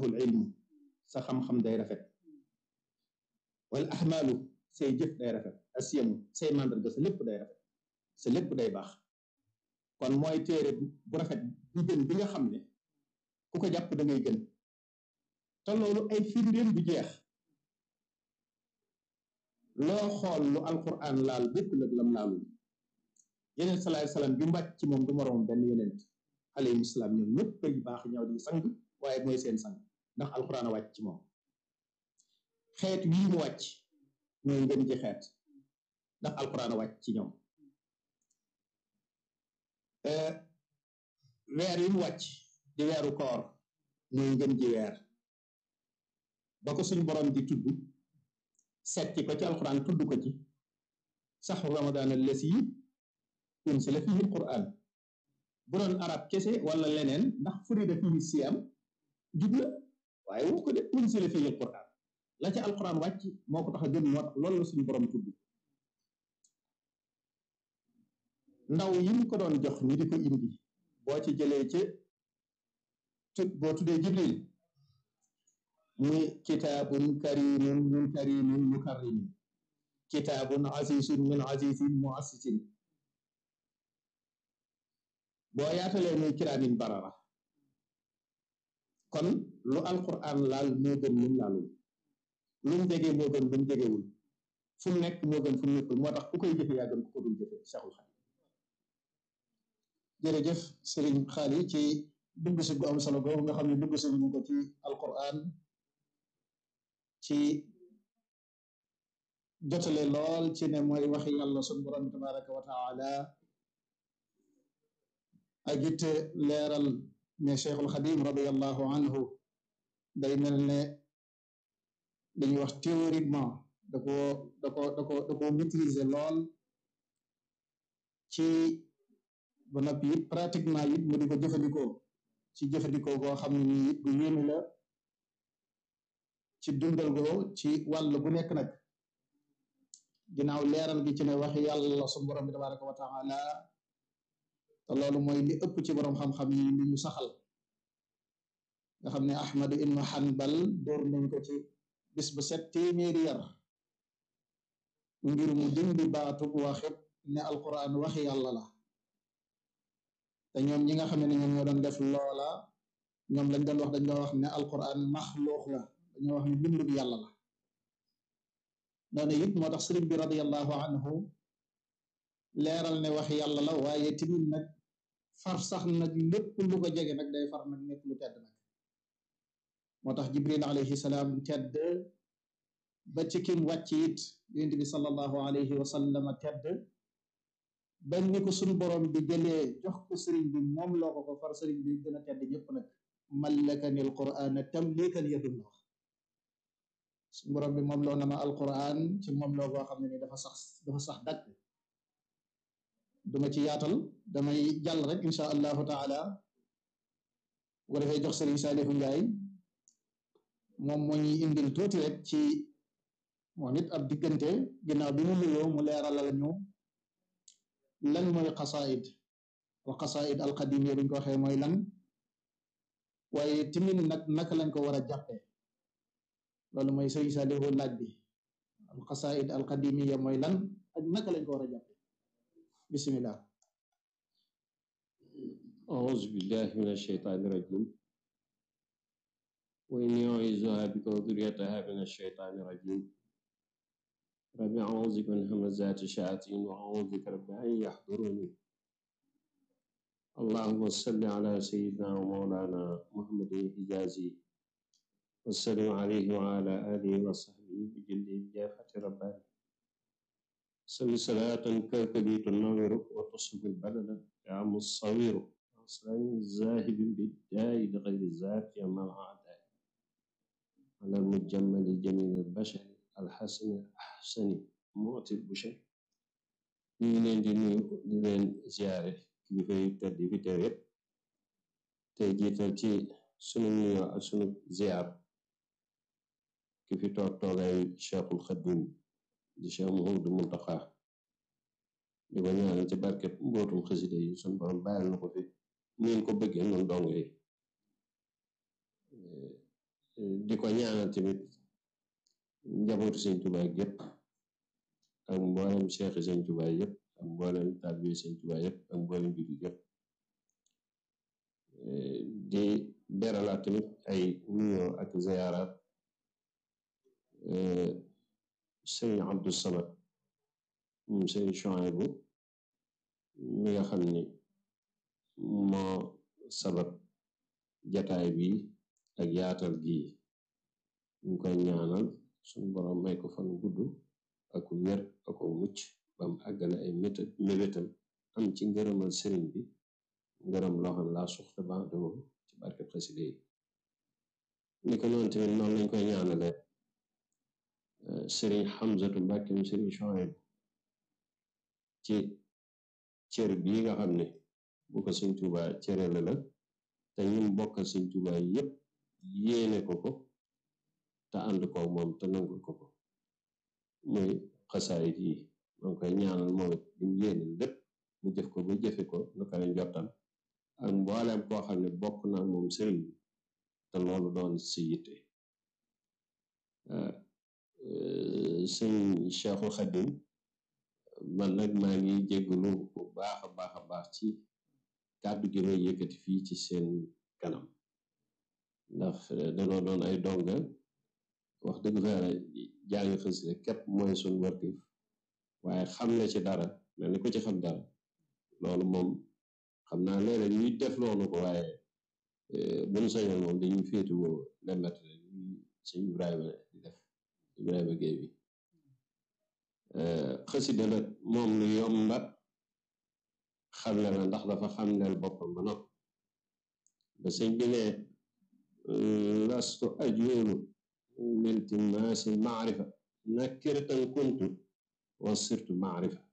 ul ilmu sa xam-xam day rafet wal ahmaalu say jëf day rafet asiyamu say màndarga sa lépp day rafet sa lépp day baax kon mooy téere bu rafet bi gën bi nga xam ne ku ko jàpp da ngay gën te loolu ay firndéem du jeex loo xool lu alquran laal bépp lëg lam laalul yeneen salaay salaam bi mbàcc ci moom du moroom benn yonent alayhi salaam ñoom ñëpp ay baax ñaw di sang waaye mooy seen sang ndax alquran a wàcc ci moom xeet wii mu wàcc mooy ngën ji xeet ndax alquran a wàcc ci ñoom weer yi mu wàcc di weeru koor mooy ngën ji weer ba ko suñ borom di tudd setti ko ci alquran tudd ko ci saxu ramadan allasi unsila fihi alquran bu doon arab kese wala leneen ndax furida fihi siyam jub la waaye wu ko de unsila fihi alquran la ca alquran wàcc moo ko tax a gën moo tax loolu la suñu borom tudd ndaw yi mu ko doon jox ñi di ko indi boo ci jëlee ci tu boo tuddee jibril muy kitaabun karimun min karimin mukarrimin kitaabun asisun min asisin muassisin boo yaatalee muy kiraamin barara kon lu alquran laal moo gën lum laalul lu mu jege moo gën lu mu jegewul fu mu nekk moo gën fu mu nekkul moo tax ku koy jëfe yaa gën ku ko dul jëfe Cheikhul Khadim jërëjëf sëriñ xaali ci dugg si gu am solo googu nga xam ne dugg si ñu ko ci alquran ci jotale lool ci ne mooy waxi yàlla sun borom bi tabaraka wa taala ak it leeral ne cheikhul xadim radiallahu anhu day mel ne dañuy wax théoriquement da ko da ko da ko da ko maîtriser lool ci ba noppi it pratiquement it mu di ko jëfandikoo ci jëfandikoo goo xam ne nii it bu yéeme la ci dundal goo ci wàll bu nekk nag ginnaaw leeral gi ci ne waxi yàlla su borom bi tabaraka wa taala te loolu mooy li ëpp ci borom xam-xam yi li ñu saxal nga xam ne ahmadu ibnu hanbal door nañ ko ci bis bu set téeméeri yar ngir mu dindi baatub waxit ne alquran waxi yàlla la te ñoom ñi nga xam ne ñoom ñoo doon def loola ñoom lañ doon wax dañ doon wax ne alquran maxluux la dañoo wax ne bindu bi yàlla la noonu it moo tax sëriñ bi radiallahu anhu leeral ne wax yàlla la waaye timit nag far sax nag lépp lu ko jege nag day far nag nekk lu tedd nag moo tax jibril alayhi salaam tedd ba ci kim wàcc it yonent bi sallallahu alayhi wa sallam tedd bañ ni ko suñ borom bi jëlee jox ko sëriñ bi moom loo ko ko far sëriñ bi gën a tedd ñëpp nag mallakani alquran tamlikan yadum la wax suñ borom bi moom loo na ma alquran ci moom loo koo xam ne ni dafa sax dafa sax dàkk duma ci yaatal damay jàll rek insha allahu taala bu ko defee jox sëriñ Saalihu Njaay moom moo ñuy indil tuuti rek ci moom it ab diggante ginnaaw bi mu nuyoo mu leeralal ñu lan mooy xasaid wa xasaid alqadimiya bi ñu ko waxee mooy lan waaye timin nag naka lañ ko war a jàppee loolu mooy sëriñ Saalihu laaj bi al xasaid alqadimiya mooy lan ak naka lañ ko war a jàppee bismillah أعوذ بالله من الشيطان الرجيم وإني أعيذها بك وذريتها من الشيطان الرجيم رب أعوذ بك من همزات الشياطين وأعوذ بك رب أن يحضروني اللهم صل على سيدنا ومولانا محمد الحجازي وسلم عليه وعلى آله وصحبه بجل جافة رباني صل صلاة كالكبي تنور وتصب البلد يا مصوير أصلا ذاهب بالداء لغير ذات مع الأعداء على المجمل جميل البشر الحسن الأحسن معطي البشر ñu ngi leen di nuyu di leen ziare kilifa yu tedd yi fi teew yépp te jiital ci sunu nuyoo ak sunu ziar ki fi toog toogaayu Cheikhul Xadim di Cheikh Mouhamadou Mountakha di ko ñaanal ci barkeb mbootum xasida yi sun borom bàyyil na ko fi niin ko bëggee noonu dong yi di ko ñaanal tamit njabootu sëñ Tuubaa yépp ak mboolem cheikh sëñ Tuubaa yépp ak mboolem taalibe sëñ Tuubaa yépp ak mboolem jullit yépp di beralaat tamit ay nuyoo ak ziyaaraat sëñ Abdou Samad moom sëñ Chouaïbou mi nga xam ni moo sabab jataay bi ak yaatal gi ñu koy ñaanal suñu borom may ko fan gudd ak wér ak mucc bam àggale ay mébétam am ci ngërëmal sëriñ bi ngërëm loo xam laa suxta ba doo ci barke xaside yi ni ko noonu tamit noonu lañ koy ñaanale sëriñ Xamsatu Mbàkke mu sëriñ Chouaïbou ci cër bii nga xam ne bu ko sëñ Tuubaa cërale la te ñim bokkal sëñ Tuubaa yépp yéene ko ko te ànd ko moom te nangul ko ko muy xasaayit yi maa ngi koy ñaanal moom it bi mu yéene lépp mu jëf ko ba jëfe ko nu ko njottam ak mbooleem koo xam ne bokk na moom sëriñ bi te loolu doon si yitte sëñ Cheikhul Xadim man nag maa ngi jégglu bu baax a baax a baax ci kàddu gi may yëkkati fii ci seen kanam ndax danoo doon ay donga wax dëgg fa jàng xasida képp mooy suñ wartif waaye xam na ci dara mel ni ko ci xam dara loolu moom xam naa léeg-léeg ñuy def loonu ko waaye buñ sañoon moom dañuy féetuwoo lemet sëñ Ibrahima di def Ibrahima Géey bi xasida la moom lu yomba xamle la ndax dafa xamleel boppam ba noppi ba sëñ bi ne lastu ajuulu liltimaasi maarifa nakiratan kuntu wa sirtu maarifa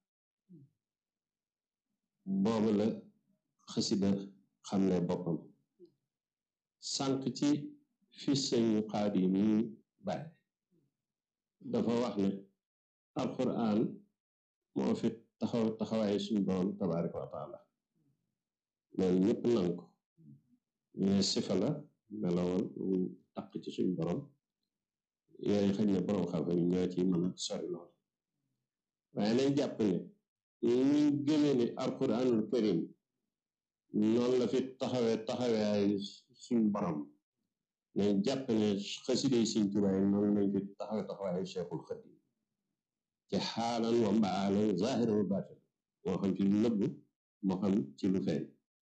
boobu la xasida xamle boppam sànq ci fi sëñ Xaadim yi bàyyi dafa wax ne alquran moo fi taxaw taxawaaye suñ borom tabaraka wa taala loolu ñëpp nan ko ñu ne sifa la melowal taq ci suñ borom yooyu xëy na borom xam-xam ñoo ci mën a sori lool waaye nañ jàpp ne ñu gëmee ni alquranul karim noonu la fi taxawee taxawaay suñ borom nañ jàpp ne xasida yi suñ tubaay noonu lañ fi taxawee taxawaayu cheikhul xadim ci xaalan wa mbaalan zahiran wa baatin moo xam ci lu nëbb moo xam ci lu feeñ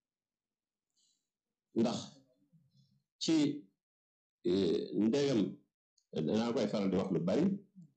ndax ci ndegam danaa koy faral di wax lu bari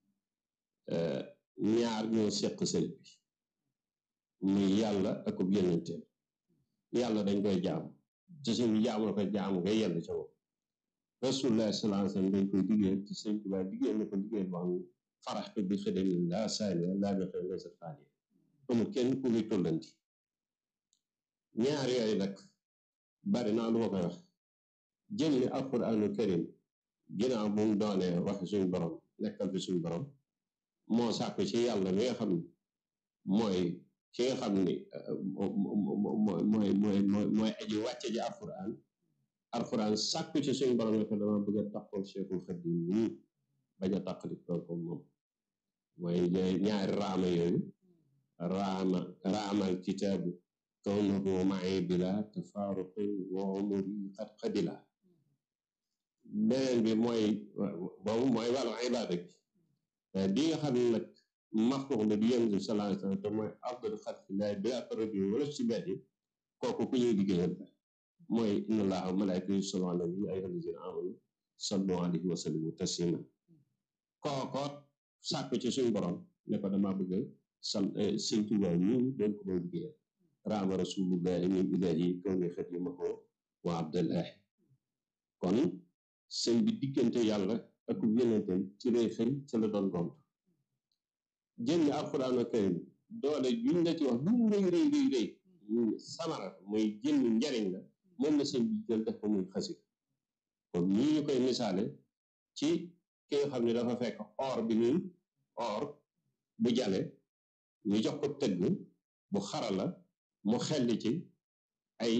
ñaar ñoo seq sëriñ bi muy yàlla ak ub yonenteem yàlla dañ koy jaamu ci suñu jaamu la ko jaamu ngay yell ca moom rasulullah sallallahu alayhi wasallam dañ koy liggéey ci sëñ Tuubaa liggéey na ko liggéey boo xam ne faraxtu bi xidami laa saaniya laa bi xëy laysa faaniya amul kenn ku muy tollanti ñaar yooyu nag bari naa lu ma koy wax jëm ni alquraanu karim ginnaaw bu mu doonee waxi suñu borom nekkal fi suñu borom moo sàkku ci yàlla mi nga xam ne mooy ki nga xam ni mooy mooy mooy mooy aji wàcce ji alquran alquran sàkku ci suñu borom ne ko dama bëgg a taqool Cheikhul Xadim nii bañ a taqali tool ko moom mooy ñaari raama yooyu raama raamal kitaabu kawnuhu ma'i bila tafaaruqin wa umuri qad qadila beneen bi mooy boobu mooy wàllu ibaada gi di nga xam ne nag maxluux la di yonent bi sallallahu alayhi wa sallam te mooy afdalu xalqillahi bila taraddi wala sibaati kooku ku ñuy liggéeyal mooy inna allaha wa malaikatahu yusalluna ala nabi ayyuha allazina amanu sallu alayhi wa sallimu taslima kookoot sàkk ci suñu borom ne ko dama bëgg sal sëñ Tuubaa ñu doon ko doon liggéeyal raama rasulullahi min ilahi kaw ni xadimahu wa abdallahi kon sëñ bi diggante yàlla ak yonente ci lay xëy ci la doon gont jëm ni alquraanu karim doole juñ la ci wax lu mu rëy rëy rëy rëy samara muy jëm njariñ la moom la sëñ bi jël def ko muy xasit kon nii ñu koy misaale ci ki nga xam ne dafa fekk or bi nii or bu jale ñu jox ko tëgg bu xarala mu xelli ci ay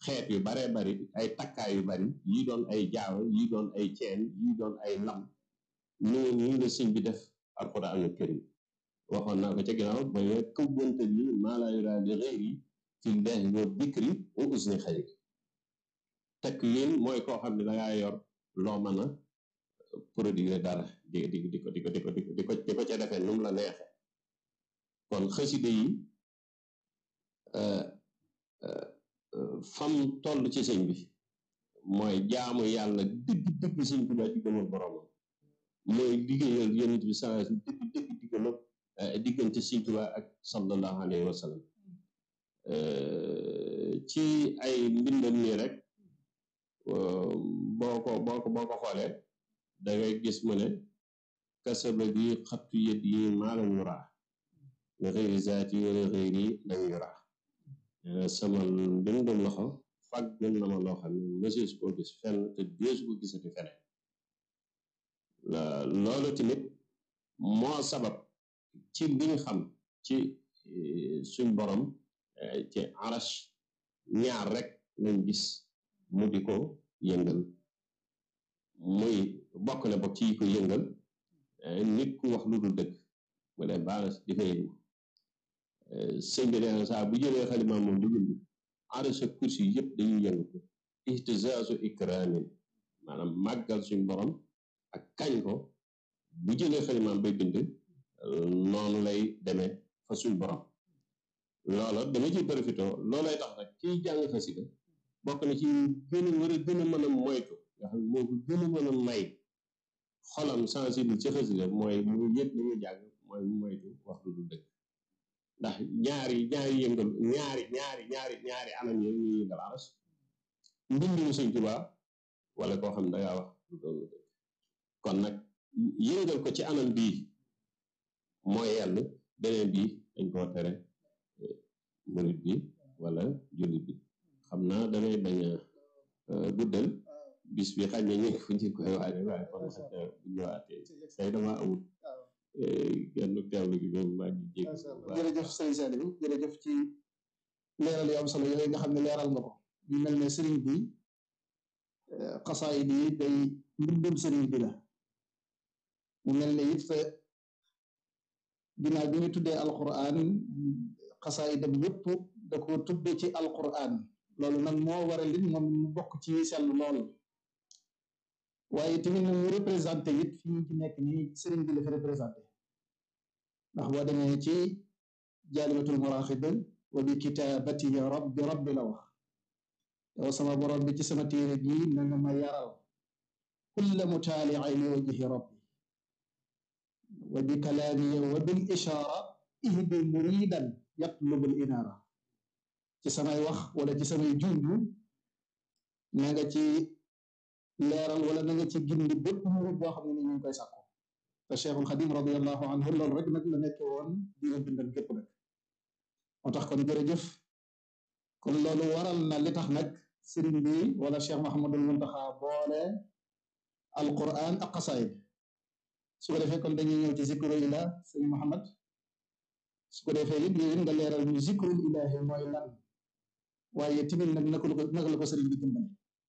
xeet yu baree bari ay takkaay yu bari yi doon ay jaaw yi doon ay ceen yi doon ay lam noonu nii la sëñ bi def alquraanul karim waxoon naa ko ca ginnaaw ba yo këwwante ni maa laa yuraa li xëyri fi llaahi wa dikri wa usni xayri tekk yéen mooy koo xam ne dangaa yor loo mën a produire dara di di di ko di ko di ko di ko di ko di ko ca defee nu mu la neexe kon xaside yi fam toll ci sëñ bi mooy jaamu yàlla dëgg dëgg sëñ Tuubaa diggamal boromam mooy liggéeyal yonent bi saa si dëgg dëgg diggamal diggante sëñ Tuubaa ak sallallahu alayhi wa sallam ci ay mbindam nii rek boo ko boo ko boo ko xoolee da ngay gis mu ne kasaba gi xattu yët yi maa lam yuraa li xëyri zaati wala xëyri lam yuraa sama mbindum loxo fàggul na ma loo xam ne mësees koo gis fenn te deesu ko gisati feneen loolu tamit moo sabab ci liñ xam ci suñ borom ci arash ñaar rek lañ gis mu di ko yëngal muy bokk na bokk ci yi ko yëngal nit ku wax lu dul dëgg mu ne baas di fa yëngu sëñ bi nee na saa bu jëlee xalima moom di bind arash ak kursi yëpp dañuy yëngu ko ihtizaazu ikraamin maanaam màggal suñ borom ak kañ ko bu jëlee xalimaam bay bind noonu lay demee fa suñ borom loola dama ci profité loolay tax nag kiy jàng xasida bokk na ci gën a war a gën a mën a moytu nga xam moo ko gën a mën a may xolam sensible ci xasida mooy mu yëg li mu jàng mooy mu moytu wax lu dul dëgg ndax ñaari ñaari yëngal ñaari ñaari ñaari ñaari anam yooyu ñuy yëngal aras mbindum Sëñ Tuubaa wala koo xam ne dangaa wax lu doon lu dëgg kon nag yëngal ko ci anam bii mooy yàlla beneen bii dañ koo tere murit bi wala jullit bi xam naa damay bañ a guddal bis bi xañ na ñu fu ñu koy waane waaye kon xañ na bu ñëwaatee tey dama amul genn teewlu gi moom maa ngi jégg jërëjëf sëriñ Saliou jërëjëf ci leeral yu am solo yooyu nga xam ne leeral nga ko ñu mel ne sëriñ bi xasaayid yi day mbindum sëriñ bi la mu mel ne it ginnaaw bi ñu tuddee alquran xasaayidam yépp da ko tudde ci alquran loolu nag moo waral it moom mu bokk ci sell lool waaye tamit nag mu représenté it fi ñu ci nekk nii sëriñ bi la fi représenté ndax boo demee ci jaalibatul maraaxib wa bi kitaabati rabbi rabbi la wax yow sama borom bi ci sama téere gi na nga ma yaral kulla mutaali'i li wajhi rabbi wa bi kalaami wa bil ishaara ihdi muridan yatlubul inaara ci samay wax wala ci samay junju na nga ci leeral wala na nga ci gindi bépp murid boo xam ne ni ñu ngi koy sàkku te Cheikhul Xadim radiallahu anhu loolu rek nag la nekke woon di nga bindal képp nag moo tax kon jërëjëf kon loolu waral na li tax nag sëriñ bi wala Cheikh Mahamadul Muntaxa boole alquran ak xasaayid su ko defee kon dañuy ñëw ci zikru ila sëriñ Muhammad su ko defee it yéen nga leeral ñu zikrul ilahi mooy lan waaye tamit nag naka la ko naka la ko sëriñ bi dimbale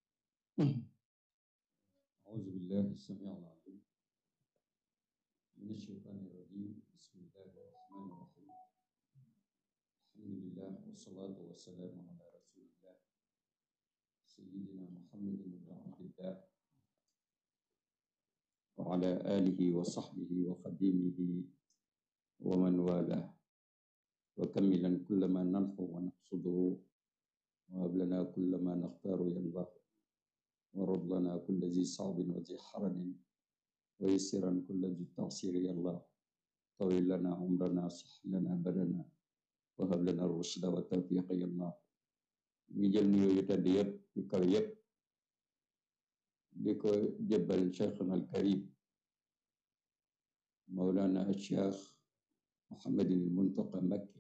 أعوذ بالله السميع العليم من الشيطان الرجيم بسم الله الرحمن الرحيم الحمد لله والصلاة والسلام على رسول الله سيدنا محمد بن عبد الله وعلى آله وصحبه وخديمه ومن والاه وكملا كل ما ننحو ونقصده وهب لنا كل ما نختار يا الله ورد لنا كل ذي صعب وذي حرج ويسرا كل ذي تعسير يا الله طويل لنا عمرنا صح لنا بدنا وهب لنا الرشد والتوفيق يا الله ñu jël nuyoo yu tedd yëpp yu kaw yëpp di ko jëbbal cheikhuna al karim mawlana al cheikh mohammadin muntaqa mbakki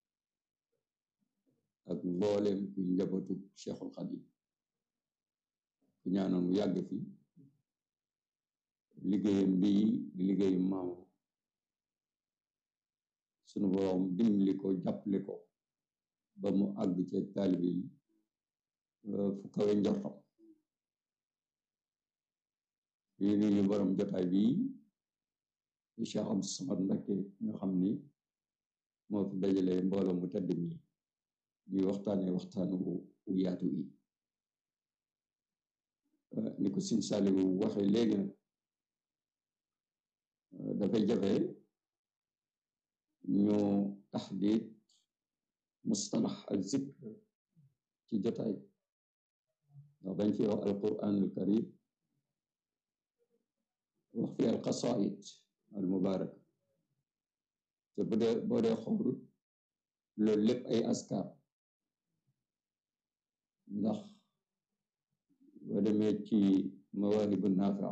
ak mbooleem kuy njabootu cheikhul xadim ku ñaanoon mu yàgg fi liggéeyam bii di liggéeyu maamam sunu boroom dimbali ko jàppale ko ba mu àgg ci taalibe yi fu kawe njortam yi nuyu borom jotaay bi Cheikh Abdou Samad Mbacké nga xam ni moo fi dajale mbooloo mu tedd mi ñuy waxtaane waxtaanu wu yaatu yi ni ko Sëñ Saaliwu waxe léegi nag dafay jafe ñu taxdiid mustalax ak zikr ci jotaay ndax dañ fi wax alquranul karim wax fi al qasaid al mubarak te bu dee boo dee xool loolu lépp ay askar ndax boo demee ci mawaahibu naafi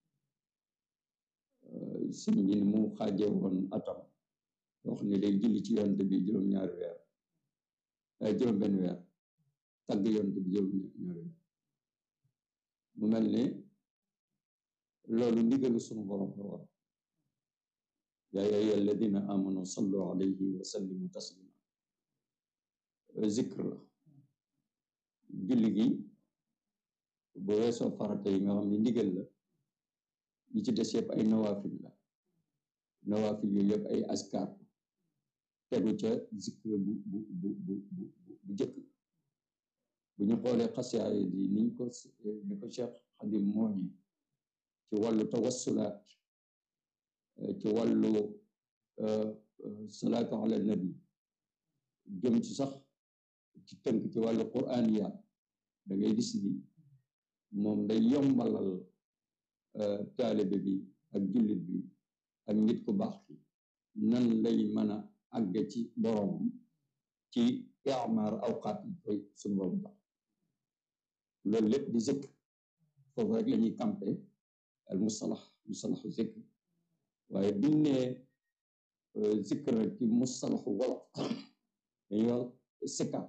sëñ bi ni mu xaaje woon atam wax ne day julli ci yonte bi juróom-ñaari weer ay juróom benn weer tagg yonte bi juróom-ñaari weer mu mel ne loolu ndigalu sunu borom la war yaa ayyuha alladina amanu sallu alayhi wa sallimu taslima zikr la julli gi bu weesoo farata yi nga xam ne ndigal la yi ci des yëpp ay nawaafil la nawaafil yooyu yëpp ay askar tegu ca zikr bu bu bu bu bu bu jëkk bu ñu xoolee xasiyaay yi niñ ko ni ko Cheikh Xadim mooñi ci wàllu tawassulaat ci wàllu salaatu ala nabi jëm ci sax ci tënk ci wàllu quraaniyaat da ngay gis ni moom day yombalal taalibe bi ak jullit bi ak nit ku baax ki nan lay mën a àgg ci boromam ci imaar awqaat yi koy suñu borom tax loolu lépp di zikr foofu rek la ñuy campé al mustalax mustalaxu zikr waaye biñ ne zikr rek ci mustalaxu wolof dañuy wax sikkar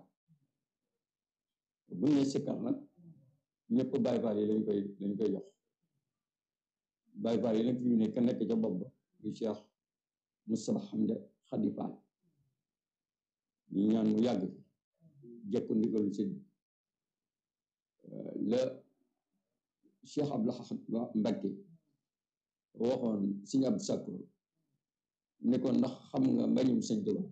buñ ne sikkar nag ñëpp baay faal yi lañ koy lañ koy jox baay faal yi nag fi ñu ne ka nekk ca bopp ba muy Cheikh Moustapha Hamda Khady Fall ñu ñaan mu yàgg fi jekku ndigalu sëñ la Cheikh Abdou Mbacké waxoon Sëñ Abdou Sakkour ne ko ndax xam nga mbañum sëñ Tuubaa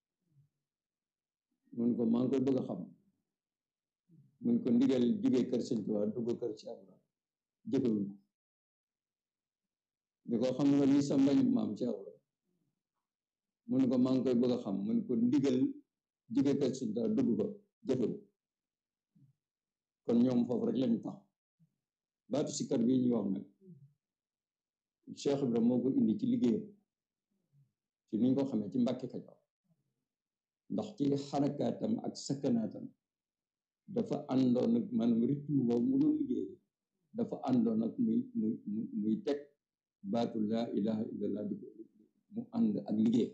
mun ko maa ngi koy bëgg a xam mun ko ndigal jóge kër sëñ Tuubaa dugg kër Cheikh Ibra jëfewuñ ko ni ko xam nga li sa mbañum maam Cheikh Ibra mun ko maa ngi koy bëgg a xam mun ko ndigal jóge kër sëñ Tuubaa dugg ko jëfewu kon ñoom foofu rek lañu tax baatu sikkar bi ñuy wax nag Cheikh Ibra moo ko indi ci liggéeyam ci niñ ko xamee ci Mbàkke Kajoor ndax ci xarakaatam ak sakkanaatam dafa àndoon ak maanaam rythme boobu mu doon liggéey dafa àndoon ak muy muy muy teg baatu laa ilaha illallah di mu ànd ak liggéey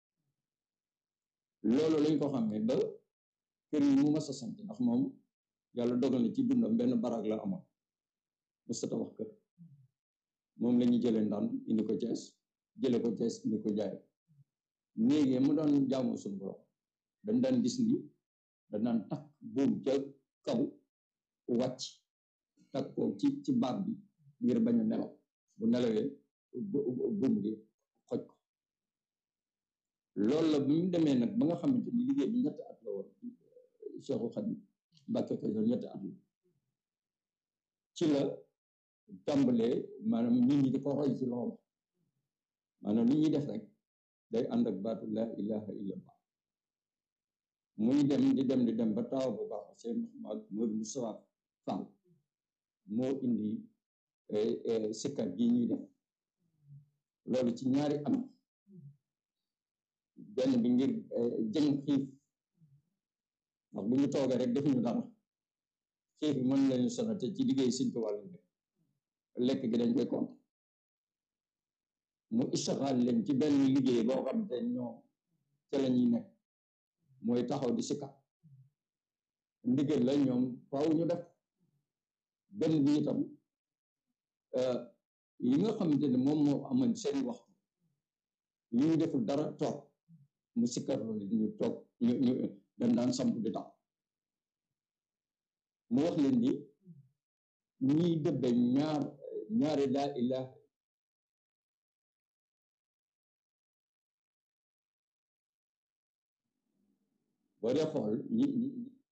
loolu lañ ko xamee ba kër yi mu mas a sant ndax moom yàlla dogal na ci dundam benn baraag la amoon mësta tabax kër moom la ñu jëlee ndànd indi ko Cees jële ko Cees indi ko jaay néegi mu doon jaamu suñu borom dañ daan gis ni dañ daan takk buum ca kaw wàcc takk ko ci ci baat bi ngir bañ a nelaw bu nelawee buum gi xoj ko loolu la bi mu demee nag ba nga xamante ni liggéey bi ñetti at la woon Cheikhu Xadim Mbàkke Kajoor ñetti at la ci la tàmbalee maanaam nit ñi di ko roy ci loolu maanaam li ñuy def rek day ànd ak baatu laa ilaha illallah muy dem di dem di dem ba taaw bu baax seen Modou Moustapha Fall moo indi sikkar gi ñuy def loolu ci ñaari am benn bi ngir jëng xiif ndax bu ñu toogee rek defuñu dara xiif bi mën lañu sonal te ci liggéey Sëñ Tuubaa lañ nekk lekk gi dañ koy compte mu istixaal leen ci benn liggéey boo xam te ñoom ca la ñuy nekk mooy taxaw di sikkar ndigal la ñoom faaw ñu def benn bi itam yi nga xamante ne moom moo amoon seen waxtu yu ñu deful dara toog mu sikkar loolu ñu toog ñu ñu dañ daan samp di tax mu wax leen ni ñiy dëbbe ñaar ñaari laa ilaha boo dee xool ñi ñi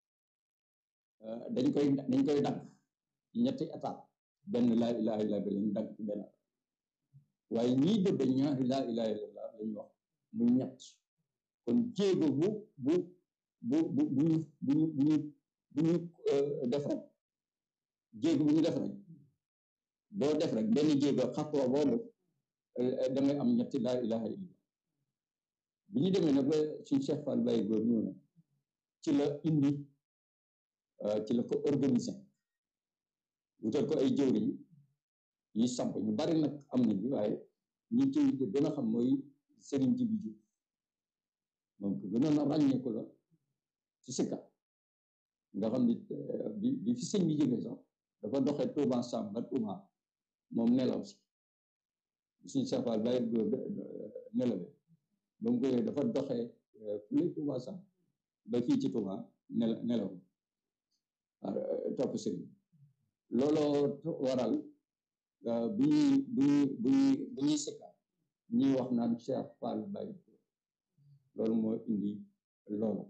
dañ koy dañ koy dagg ci ñetti étape benn laa ilaha illa bi lañ dagg ci benn waaye ñiy dëbbe ñaari laa ilaha illallah lañu wax muy ñett kon jéego bu bu bu bu bu ñu bu ñu bu ñu bu ñu def rek jéego bu ñu def rek boo def rek benn jéego xatwa boo def da ngay am ñetti laa ilaha illallah bi ñu demee nag ba suñ Cheikh Fall Baye góor ñëw na ci la indi ci la ko organiser wutal ko ay jëwriñ yi samp ñu bari nag am nañ bi waaye ñi ci gën a xam mooy Serigne Jibi Diouf moom ko gënoon a ràññeeku la ci sikka nga xam ni bi bi fi sëñ bi jógee sax dafa doxee Touba Sam ba Touba moom nelaw si suñ Cheikh Fall Baye góor nelawe ba mu koy dafa doxee fule Touba Sam ba fii ci Touba nel nelaw topp sëriñ looloo waral bu ñuy bu ñuy bu ñuy bu ñuy sikka ñuy wax naan Cheikh Fall Baye loolu moo indi loolu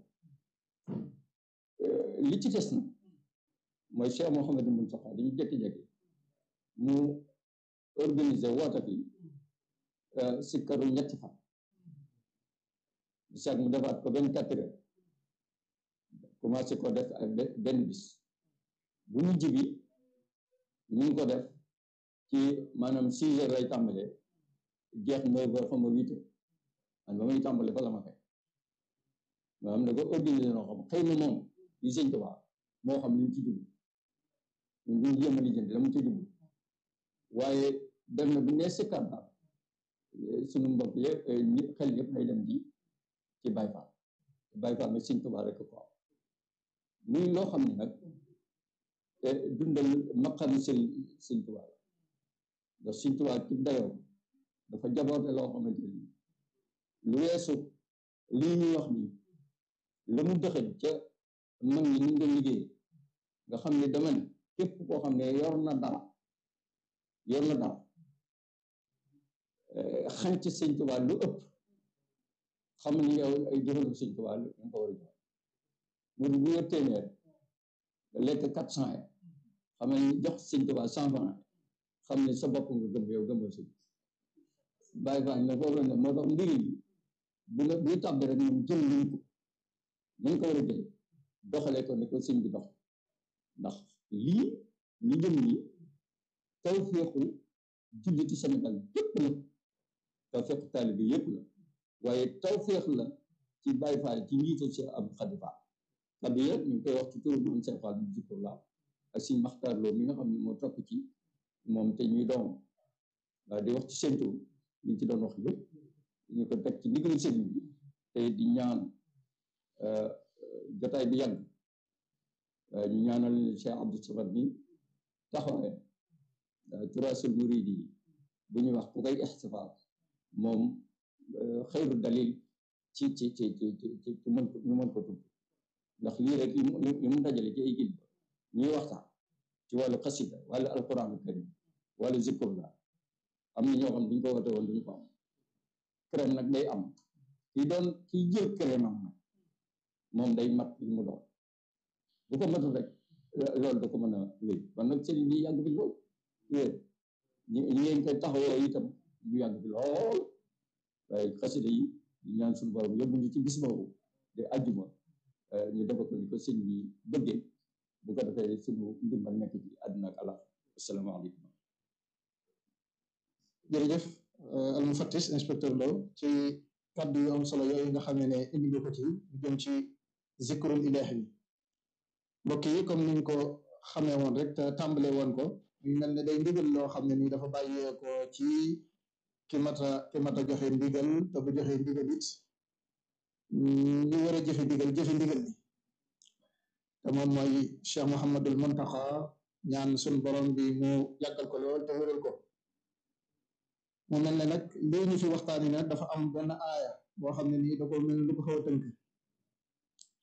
li ci des na mooy Cheikh Mouhamadou Moustapha dañu jékki-jékki mu organiser woote fi sikkaru ñetti fan chaque mu defaat ko benn quatre heures commencé ko def ak benn bis bu mujj bi ñu ngi ko def ci maanaam six heures lay tàmbalee jeex neuf heures xam nga huit heures man ba muy tàmbale fa la ma fekk nga xam ne ko organiser noo xam xëy na moom li sëñ Tuubaa moo xam li mu ci dugg ñun duñ jéem a lijjanti la mu ci dugg waaye dem na bu nee sikkat daal suñu mbokk yëpp xel yëpp lay dem ji ci Baay Faal Baay Faal nag sëñ Tuubaa rek ko muy loo xam ne nag dundal maqami sëñ sëñ Tuubaa la ndax sëñ Tuubaa ci dayoo dafa jaboote loo xamante ni lu weesu lii ñuy wax nii la mu dëxëñ ca mag ñi ñu doon liggéey nga xam ne dama ne képp koo xam ne yor na dara yor na dara xañ ci sëñ Tuubaa lu ëpp xam ni yow ay jëfandu sëñ Tuubaa lu nga ko war a jox mu bu yor téeméer lekk quatre cent ya xam ne jox sëñ Tuubaa cent franc xam ne sa bopp nga gëm yow gëmoo sëñ bàyyi faa ne foofu la ne moo tax mbiri yi bu la buy tàbbi rek moom jël luñ ko nañ ko war a jël doxalee ko ne ko sëñ bi dox ndax lii li jëm nii taw féexu julliti Sénégal yépp la taw féexu taalibe yépp la waaye taw féex la ci Baay Faal ci njiital si am xadifa xadiya ñu ngi koy wax ci turu moom Seex Faal bu jikko la ak si Maxtaar Lo mi nga xam ne moo topp ci moom te ñuy doom waaye di wax ci seen tur liñ ci doon wax lépp ñu ko teg ci ndigal sëriñ bi te di ñaan jotaay bi yàgg ñu ñaanal Cheikh Abdou Samad mi taxawee turaasul muridi yi bu ñuy wax ku koy ixtifaal moom xayru dalil ci ci ci ci ci ci mën ko ñu mën ko tudd ndax lii rek li mu dajale ci ay gil ñuy waxtaan ci wàllu xasida wàllu alquran karim wàllu zikrullah am na ñoo xam duñ ko woote woon duñu ko am crème nag day am kii doon kii jël crème am nag moom day mat li mu doon bu ko matul rek loolu da ko mën a wéy kon nag sëriñ bi yàgg bi lool wéer ñi ngeen koy taxawoo itam ñu yàgg bi lool waaye xasida yi ñu ñaan suñu borom yóbbu ñu ci bis boobu de àjjuma ñu defe ko ni ko sëñ bi bëggee bu ko defee suñu ndimbal nekk ci àdduna ak àlla asalaamaaleykum jërëjëf almufattis inspecteur Lo ci kàddu yu am solo yooyu nga xam ne ne indi nga ko ci lu jëm ci zikrul ilahi bi mbokk yi comme niñ ko xamee woon rek te tàmbale woon ko ñu mel ne day ndigal loo xam ne nii dafa bàyyee ko ci ki mata ki mata joxe ndigal te bu joxe ndigal it ñu war a jëfe ndigal jëfe ndigal bi te moom mooy Cheikh Mouhamadul Muntaxa ñaan suñ borom bi mu yàggal ko lool te wéral ko mu mel ne nag lii ñu fi waxtaani nag dafa am benn aaya boo xam ne nii da ko mel lu ko xaw a tënk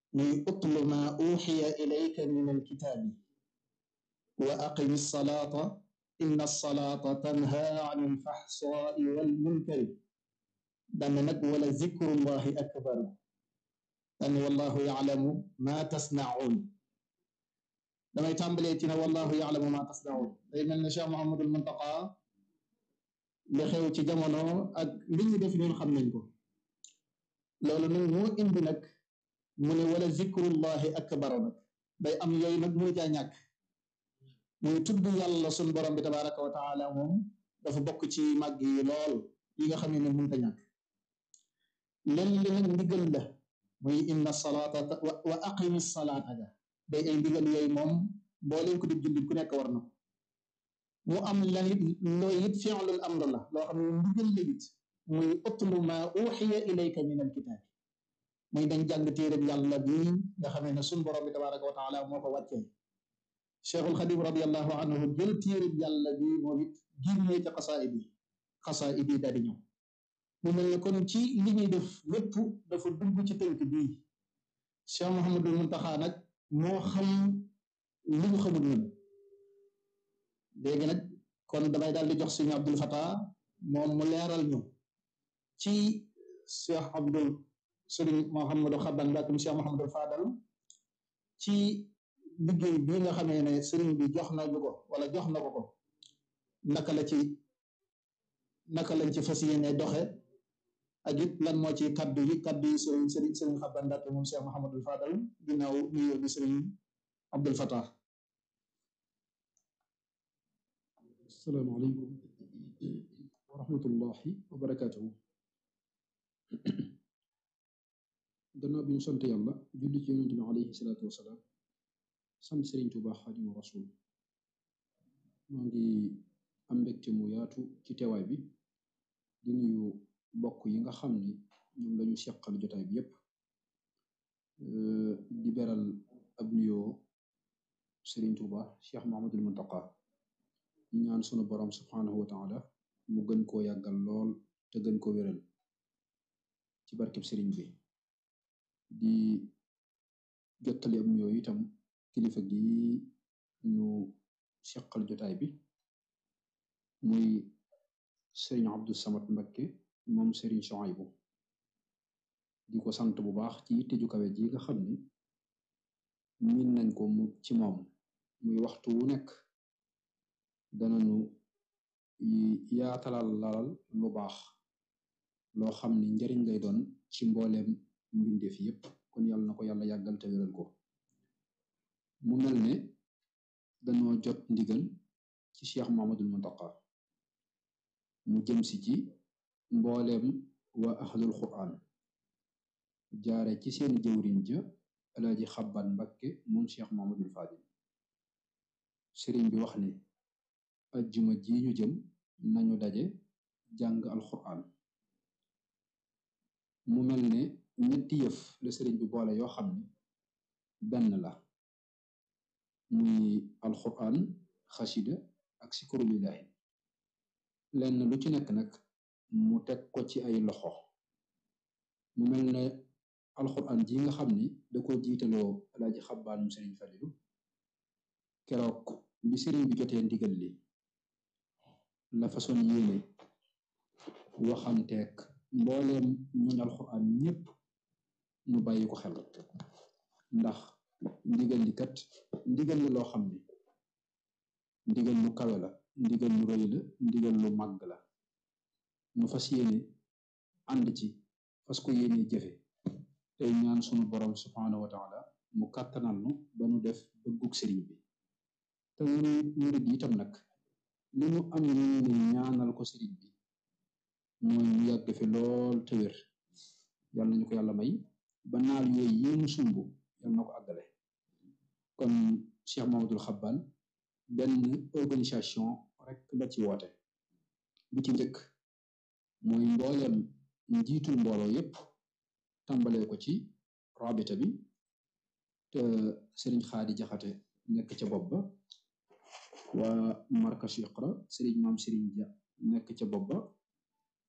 muy utlu ma uxiya ilayka min alkitaabi wa aqimi salaata inna salaata tanha an alfaxsaai walmunkari dane nag wala zikrullahi akbar dane wallahu yaclamu ma tasnaun damay tàmbalee ci ne wallahu yaclamu ma tasnaun day mel ne Cheikh Mouhamadul Muntaqa li xew ci jamono ak li ñu def ñun xam nañ ko loolu nag moo indi nag mu ne wala zikrullahi akbar nag day am yooyu nag muy caa ñàkk muy tudd yàlla sun borom bi tabaraka wa taala moom dafa bokk ci màgg yi lool yi nga xam ne mënta ñàkk len li nag ndigal la muy inna salaata wa aqimi salaata ga day ay ndigal yooyu moom boo leen ko di jullit ku nekk war na ko mu am lan it looy it fi'lul amr la loo xam ne ndigal la it muy utlu ma uxiya ilayka min alkitaab muy dañ jàng téereb yàlla bi nga xamee ne sun borom bi tabaraka wa taala moo ko wàccee cheikhul xadim radiallahu anhu jël téereb yàlla bi moom it génnee ca xasaayid yi xasaayid yi daal di ñëw mu mel ne kon ci li ñuy def lépp dafa dugg ci tënk bii cheikh Mouhamadul Muntaxa nag moo xam li ñu xamul ñun léegi nag kon damay daal di jox suñu Abdul Fatah moom mu leeral ñu ci cheikh Abdul sëriñ Mouhamadou Xaban Mbàkke mu cheikh Mouhamadul Fadal ci liggéey bii nga xamee ne sëriñ bi jox na ñu ko wala jox na ko ko naka la ci naka lañ ci fas yéene doxe ak it lan moo ci kaddu yi kaddu yi sëriñ sëriñ sëriñ Xaban Mbàkke moom cheikh Mouhamadul Fadal ginnaaw nuyoo bi sëriñ Abdul Fatah asalaamaaleykum wa rahmatullahi wa barakaatuhu gannaaw bi ñu sant yàlla julli ci yonente bi alayhi salaatu wasalaam sant Sëriñ Tuuba Xaadimu Rasuul moo ngi am mbégte mu yaatu ci teewaay bi di nuyu mbokk yi nga xam ni ñoom lañu seqal jotaay bi yépp di beral ab nuyoo Sëriñ Tuuba Cheikh Mahamadul Muntaqa ñu ñaan sunu borom subhanahu wa taala mu gën koo yàggal lool te gën ko wéral ci barkeb sëriñ bi di jottali am nuyoo itam kilifa gi ñu seqal jotaay bi muy sëriñ Abdou Samad Mbakke moom sëriñ Chouaïbou di ko sant bu baax ci yitte ju kawe ji nga xam ni miin nañ ko mu ci moom muy waxtu wu nekk dananu yaatalal lalal lu baax loo xam ni njariñ lay doon ci mbooleem mbindeef yépp kon yàlla na ko yàlla yàggal te wéral ko mu mel ne dañoo jot ndigal ci Cheikh Muhammadul Muntaqa mu jëm si ci mbooleem waa ahlul quran jaare ci seen jëwriñ ja alaaji xabban mbakke moom Cheikh Muhammadul Fadil sëriñ bi wax ni ajjuma ji ñu jëm nañu daje jàng alquran mu mel ne ñetti yëf la sëriñ bi boole yoo xam ni benn la muy alquran xasida ak sikuru lillahi lenn lu ci nekk nag mu teg ko ci ay loxo mu mel ne alquran ji nga xam ni da ko jiitaloo alaaji xabbaanum sëriñ Falilu keroog bi sëriñ bi jotee ndigal li la façon yéene waxanteeg mbooleem ñun alxuraan ñépp ñu bàyyi ko xel ndax ndigal li kat ndigal la loo xam ni ndigal lu kawe la ndigal lu rëy la ndigal lu màgg la ñu fas yéene ànd ci fas ko yéene jëfe tey ñaan sunu borom subhaanahu wa taala mu kàttanal nu ba nu def bëggug sëriñ bi te ñun murid itam nag li ñu am yéene ñaanal ko sëriñ bi mooy mu yàgg fi lool te wér yàlla nañu ko yàlla may ba naal yooyu yi mu sumb yàlla na ko àggale kon Cheikh Mamadul Xabbaan benn organisation rek la ci woote bi ci njëkk mooy mbooleem njiitul mbooloo yépp tàmbalee ko ci rabita bi te sëriñ Xaadi Jaxate nekk ca bopp ba waa markas Iqra sëriñ maam sëriñ ja nekk ca bopp ba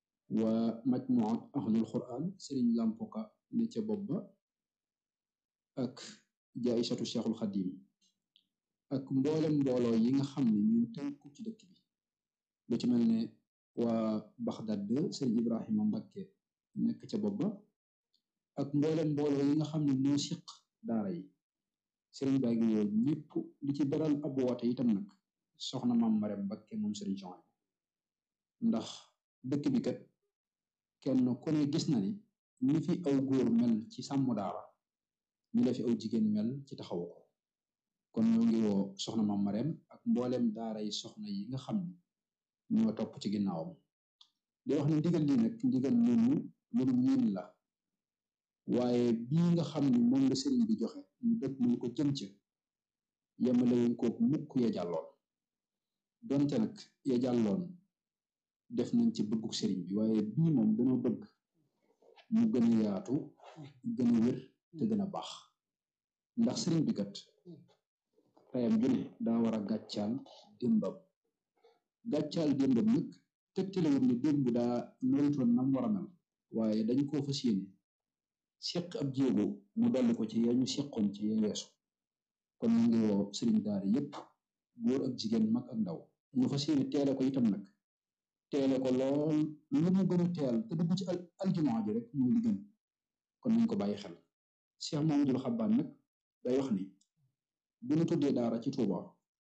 waa majmuat ahlul quran sëriñ lampoka ne ca bopp ba ak jaaysatu cheikhul xadim ak mboolem mbooloo yi nga xam ne ñu tënku ci dëkk bi lu ci mel ne waa Baxdad sëriñ Ibrahima Mbakke nekk ca bopp ba ak mboolem mbooloo yi nga xam ne ñoo siq daara yi sëriñ baa ngi woo ñëpp di ci beral ab woote itam nag soxna maam Marème Mbakke moom sëriñ Sohaybu ndax dëkk bi kat kenn ku ne gis na ni ni fi aw góor mel ci sàmm daara ni la fi aw jigéen mel ci taxawu ko kon ñoo ngi woo soxna maam Marème ak mboolem daara yi soxna yi nga xam ne ñoo topp ci ginnaawam di wax ne ndigal li nag ndigal loolu loolu miin la waaye bii nga xam ne moom la sëriñ bi joxe ñu dëkk mu ko jëm ca yemalewuñ kook mukk ya jàlloon donte nag ya jàlloon def nañ ci bëgguk sëriñ bi waaye bii moom dañoo bëgg mu gën a yaatu gën a wér te gën a baax ndax sëriñ bi kat tayam ju ne daa war a gàccaal démbam gàccaal démbam nag tegtalewut ne démb daa melutoon nam war a mel waaye dañ koo fas yéene seq ab jéego mu dolli ko ci yañu seqoon ci ya weesu kon ñu ngi woo sëriñ daara yépp góor ak jigéen mag ak ndaw ñu fas yéene teele ko itam nag teele ko lool lu mu gën a teel te dugg ci aljumaa ji rek mooy li gën kon nañ ko bàyyi xel Cheikh Mamadou Xabbaan nag day wax ni bu ñu tuddee daara ci Tuuba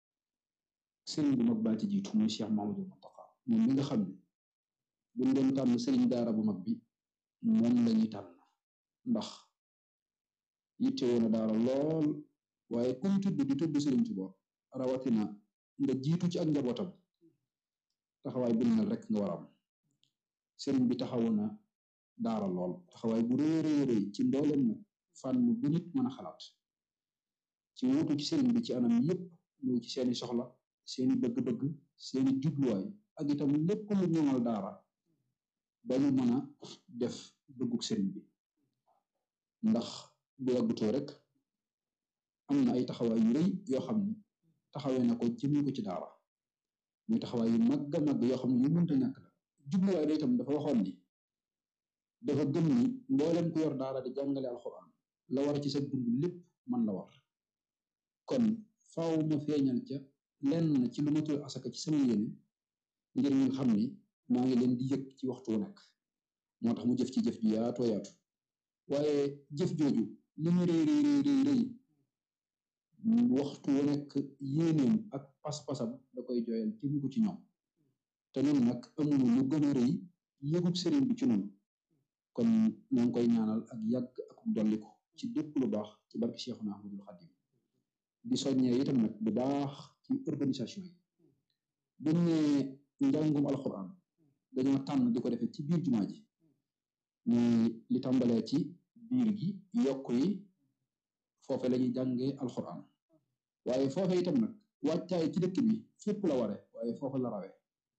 sëriñ bu mag baa ci jiitu muy Cheikh Mamadou Muntaqa moom mi nga xam ne buñ doon tànn sëriñ daara bu mag bi moom lañuy tànn ndax yitte woon a daara lool waaye kuñ tudd di tudd sëriñ Tuuba rawatina nga jiitu ci ak njabootam taxawaay bu mel rek nga war a am sëriñ bi taxawu na daara lool taxawaay bu rëy rëy rëy ci mbooleem nag fànn bu nit mën a xalaat ci wuutu ci sëriñ bi ci anam yépp muy ci seeni soxla seeni bëgg-bëgg seeni jubluwaay ak itam lépp lu ñoŋal daara ba ñu mën a def bëgguk sëriñ bi ndax bu yàggutoo rek am na ay taxawaay yu rëy yoo xam ne taxawee na ko jëmee ko ci daara muy taxawaay yu mag a mag yoo xam ne yu mënta ñàkk la jubluwaay da itam dafa waxoon ni dafa gëm ni mboolem ku yor daara di jàngale alxuraan la war ci sa dund lépp man la war kon faaw ma feeñal ca lenn ci lu ma tudd asaka ci sama yéene ngir ñu xam ni maa ngi leen di yëg ci waxtu wu nekk moo tax mu jëf ci jëf ju yaatoo yaatu waaye jëf jooju li mu rëy rëy rëy rëy waxtu wu nekk yéeneem ak pas-pasam da koy jooyal jëm ko ci ñoom te ñun nag amuñu lu gën a rëy yëgub sëriñ bi ci noonu kon ñoo ngi koy ñaanal ak yàgg ak dolliku ci lépp lu baax ci barke Cheikhuna Ahmadul Xadim di soññee itam nag bu baax ci organisation yi buñ ne njàngum alxuraan dañoo tànn di ko defee ci biir jumaa ji muy li tàmbalee ci biir gi yokk yi foofe la ñuy jàngee alxuraan waaye foofe itam nag wàccaay ci dëkk bi fépp la ware waaye foofa la rawee